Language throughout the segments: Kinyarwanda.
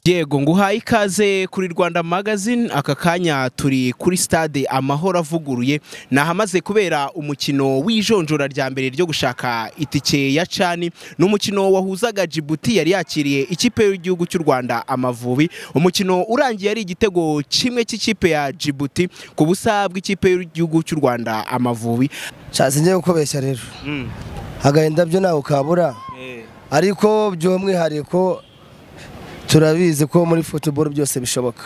yego nguhaye ikaze kuri rwanda magazine aka kanya turi kuri stade amahoro avuguruye ni ahamaze kubera umukino w'ijonjora rya mbere ryo gushaka itike ya cani ni umukino wahuzaga jibuti yari yakiriye ikipe y'igihugu cy'u rwanda amavubi umukino urangiye ari igitego kimwe cy'ikipe ya jibuti ku busa bw'ikipe y'igihugu cy'u rwanda amavubi nshatse njye gukobeshya rero agahinda byo ntawe ukabura ariko by'umwihariko turabizi ko muri football byose bishoboka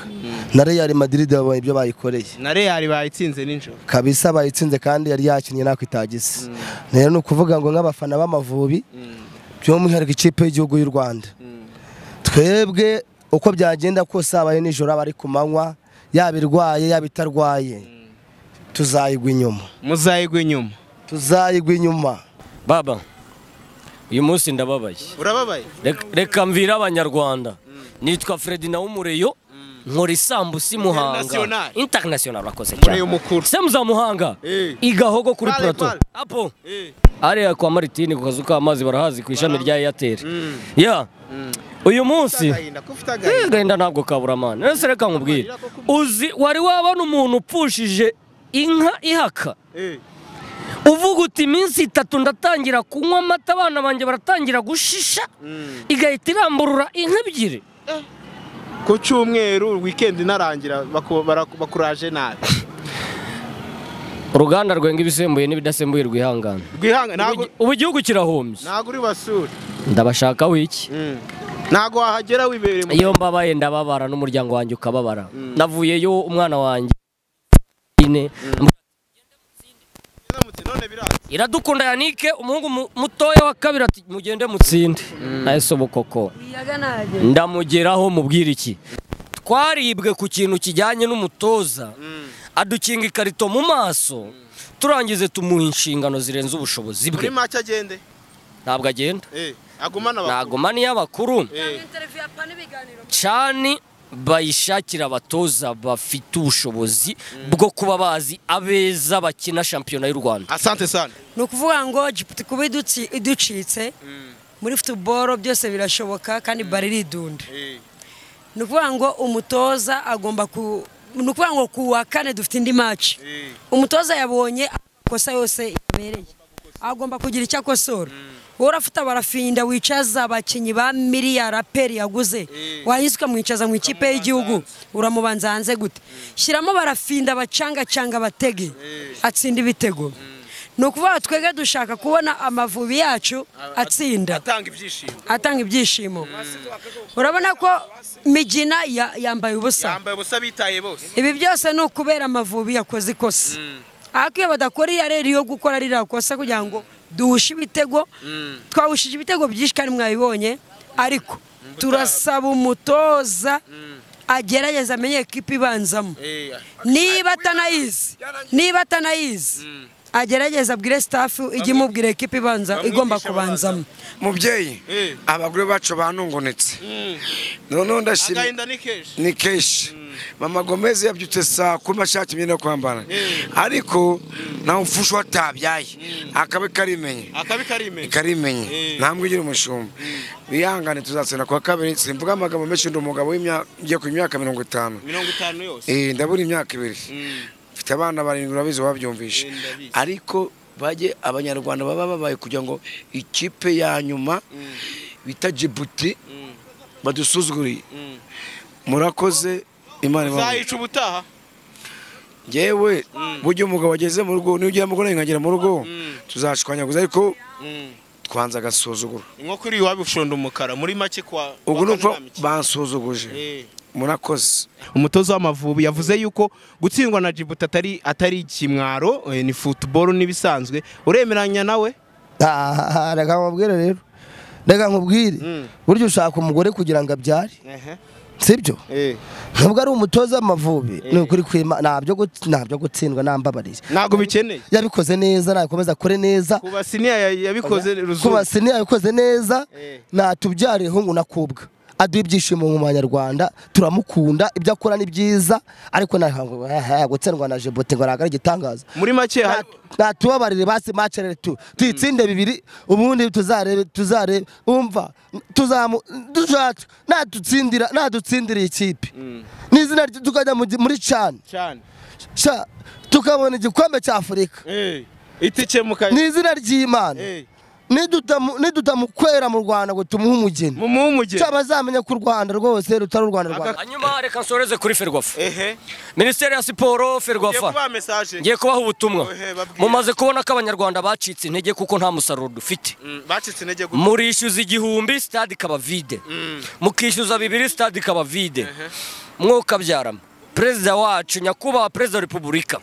na Real Madrid babonye ibyo bayikoreye na real bayitsinze nijoro kabisa bayitsinze kandi yari yakinnye nako itagize rero ni ukuvuga ngo nk'abafana b'amavubi by'umwihariko ikipe y'igihugu y'u Rwanda twebwe uko byagenda kose habaye nijoro aba ari ku manywa yaba irwaye yaba itarwaye tuzayigwa inyuma muzayigwa inyuma tuzayigwa inyuma baba uyu munsi ndababaye urababaye Rek- reka mvire abanyarwanda nitwa fredi na umureyo nkora isambusa i muhanga International. international urakoze Mureyo cyane mukuru. se muzamuhanga Eh. igahogo kuri Pale, plato pale. apo ariya kwa maritini ku kazu k'amazi barahazi ku ishami rya airtel ya uyu munsi Eh, agahinda ntabwo kaburamana ese reka nkubwire uzi wari wabona umuntu upfushije inka ihaka uvuga uti iminsi itatu ndatangira kunywa amata abana banjye baratangira gushisha igahita iramburura inka ebyiri ku cyumweru wikendi inarangira baku- baraku- bakuraje nabi uruganda rwenga ibisembuye n'ibidasembuye rwihangana rwihanga ntago ubu igihugu kirahombye ntago uri basura ndabashaka wiki ntago wahagera wibereye mu iyo mbabaye ndababara n'umuryango wanjye ukababara navuyeyo umwana wanjye ine Biramutse, none biraza iradukunda yanike umuhungu mu- mutoya wa kabiri ati mugende mutsinde nawe sobo koko ndamugeraho mubwira iki twaribwe ku kintu kijyanye n'umutoza adukinga ikarito mu maso turangize tumuha inshingano zirenze ubushobozi bwe muri make agende ntabwo agenda Eh, agumane abakuru nagoma niyo abakuru Eh, cani bayishakira abatoza bafite ubushobozi bwo kuba bazi abeza bakina shampiyona y'u rwanda asante sana ni ukuvuga ngo Djibouti kuba idutsi- iducitse muri futuboro byose birashoboka kandi bari iridunda Eh, ni ukuvuga ngo umutoza agomba ku ni ukuvuga ngo ku wa kane dufite indi maci eh. umutoza yabonye amakosa yose yabereye agomba kugira icyo akosora wowe urafuta barafinda wicaza abakinnyi ba miliyari aperi yaguze wahise mwicaza mu ikipe y'igihugu uramubanza hanze gute shyiramo barafinda abacangacanga batege atsinda ibitego ni ukuvuga twebwe dushaka kubona amavubi yacu atsinda atanga ibyishimo atanga ibyishimo urabona ko migina ya- yambaye ubusa yambaye ubusa bitaye bose ibi byose ni ukubera amavubi yakoze ikosa ariko iyo badakora iya rero yo gukora ririya kosa kugira ngo duhushe ibitego twawushije ibitego byinshi kandi mwabibonye ariko turasaba umutoza agerageza amenye ikipe ibanzamo Eh, niba atanayizi niba atanayizi agerageze abwire sitafu ijye imubwira ikipe ibanza igomba kubanzamo mubyeyi Eh. abagore bacu banungunitse noneho ndashimye agahinda ni kenshi ni kenshi mama gomezi yabyutse saa kumi ashaka imyenda yo kwambara ariko nta mfusha watabyaye akabe karimenye akabi karime karimenye ntambwe igira umushumba bihangane tuzatsinda kuwa kabiri simvuga amagambo menshi ndi umugabo w'imya- ugiye ku myaka mirongo itanu mirongo itanu yose Eh, ndabura imyaka ibiri mfite abana barindwi urabizi wabyumvishe Eh, ndabizi. ariko bajye abanyarwanda baba babaye kugira ngo ikipe ya nyuma bita jibuti badusuzuguriye murakoze imana ibahe uzayica ubutaha yewe burya umugabo ageze mu rugo niyo ugera mu rugo nawe nkagera mu rugo tuzashwanyaguza ariko twanze agasuzuguro inkoko iri iwabo ushonda umukara muri make kwa ubwo ni uko wakanamiki. bansuzuguje Eh. murakoze umutoza w'amavubi yavuze yuko gutsindwa na Djibouti atari atari ikimwaro eh, ni football n'ibisanzwe uremeranya nawe Ah, reka nkubwire rero reka nkubwire burya ushaka umugore kugira ngo abyare sibyo nubwo ari umutoza w'amavubi ni ukuri kwima ntabyo gut- ntabyo gutsindwa nambabariye ntabwo bikeneye yabikoze neza nakomeza akore neza kuba siniya ya- yabikoze kuba ruzungu siniya yabikoze neza Eh. natubyara ihungu nakubwa aduha ibyishimo mu banyarwanda turamukunda ibyo akora ni byiza ariko ntabwo gutsindwa na jebote ngo ntabwo ari igitangaza muri make Na- hari- natubabarire basi mace rero tu tuyitsinde bibiri ubundi tuzarebe tuzarebe umva tuzamu dushatse nadutsindira nadutsindira ikipe n'izina rye tukajya mu gi- muri cani cyane sha tukabona igikombe cya afurika Eh, itike mu kazi n'izina ry'imana Eh, Nidutamu- nidutamukwera mu rwanda ngo tumuhe umugeni mu muhumuge cyaba azamenya ko u rwanda rwose rutari u rwanda rwa Aka- hanyuma reka nsoreze kuri ferwafa ehe minisiteri ya siporo ngiye ferwafa kubaha mesaje ngiye kubaha ubutumwa Ohe, babwire. mumaze kubona ko abanyarwanda bacitse intege kuko nta musaruro dufite Mm, bacitse intege gute murishyuza igihumbi sitade ikaba vide mukishyuza bibiri sitade ikaba vide mwokabyarama perezida wacu nyakubahwa perezida wa repubulika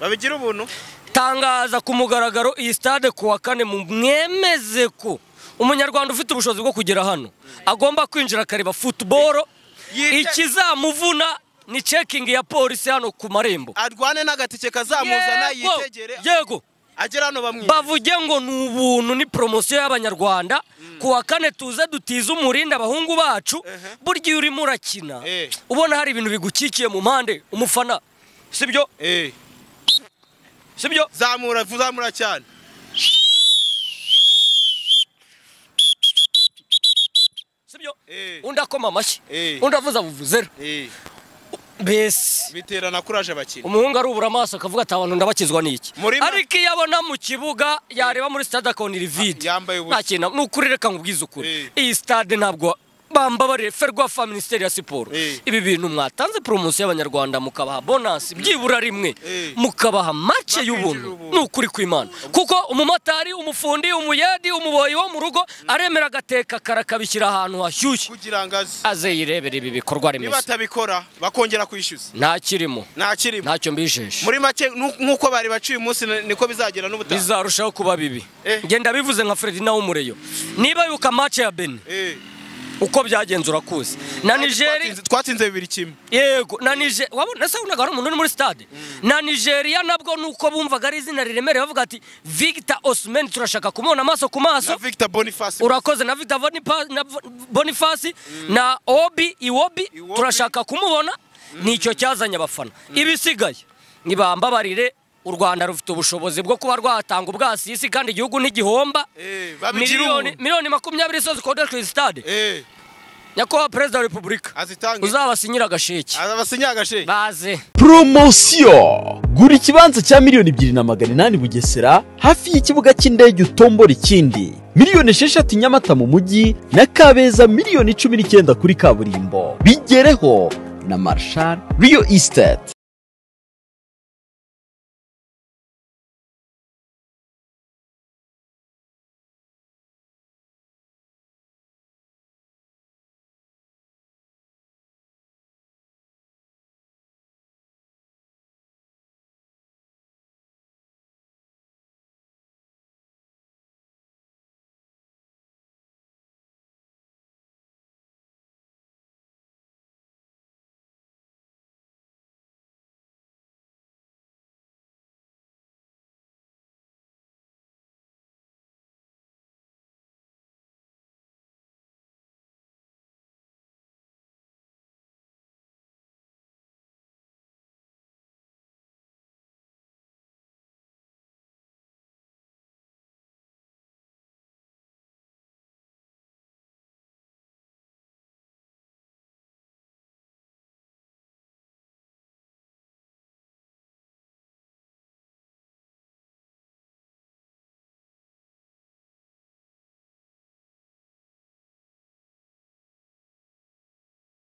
babigira ubuntu tangaza ku mugaragaro iyi stade ku wa kane mu- mwemeze ko umunyarwanda ufite ubushobozi bwo kugera hano agomba kwinjira akareba futuboro Yite- ikizamuvuna ni cekingi ya polisi hano ku marembo arwane n'agatike kazamuzana Yego, yitegere yego agera hano bamwica bavuge ngo ni ubuntu ni poromosiyo y'abanyarwanda ku wa kane tuze dutize umurindi abahungu bacu burya iyo urimo urakina Eh. ubona hari ibintu bigukikiye mu mpande umufana sibyo eh sibyo zamura zamura cyane sibyo Eh. undi akoma amashyi Eh. undi avuza buvuzera eh mbese biterana kuraje abakinnyi umuhungu arubura amaso akavuga ati abantu ndabakizwa n'iki Muri ma- ariko iyo abona mu kibuga yareba muri stade akabona iri vide yambaye ubusa. nta kintu ni ukuri reka nkubwize ukuri Eh. iyi stade ntabwo bambabarire ferwafa minisiteri ya siporo Eh. ibi bintu mwatanze poromosiyo y'abanyarwanda mukabaha bonasi byibura rimwe Eh. mukabaha make Bakinjira y'ubuntu ubuntu. ni ukuri kw'imana kuko umumotari umufundi umuyedi umuboyi wo mu rugo aremera agateka karakabishyira ahantu hashyushye kugira ngo aze aze yirebere ibi bikorwa niba remezo atabikora bakongera kwishyuza nta kirimo nta kirimo ntacyo mbijeje muri make nu- nk'uko bari baciye umunsi ni- niko bizagenda n'ubutaha bizarushaho kuba bibi Eh. ngenda bivuze nka Fredina w'umureyo niba yuka match ya Benin Eh, uko byagenze urakuzi na Nigeria twatsinze- twatsinze bibiri kimwe yego na Nigeria wabona se unaga hari umuntu uri muri stade na Nigeria nabwo nuko bumvaga ari izina riremereye bavuga ati Victor Osimhen turashaka kumubona amaso ku na maso victor boniface urakoze na Victor Bonipa- na Vo- Boniface na Obi Iwobi Iwobi. turashaka kumubona nicyo cyazanye abafana ibisigaye nibambabarire u Rwanda rufite ubushobozi bwo kuba rwatanga ubwasisi kandi igihugu ntigihomba Eh, babigira miliyoni ubuntu miliyoni makumyabiri zose zikodeshwa iyi stade Eh, nyakubahwa perezida wa repubulika azitange uzabasinyira agasheki abasinya agashe baze poromosiyo gura ikibanza cya miliyoni ebyiri na magana inani bugesera hafi y'ikibuga cy'indege utombora ikindi miliyoni esheshatu nyamata mu mujyi na kabeza miliyoni cumi n'icyenda kuri kaburimbo bigereho na marshal riyo estate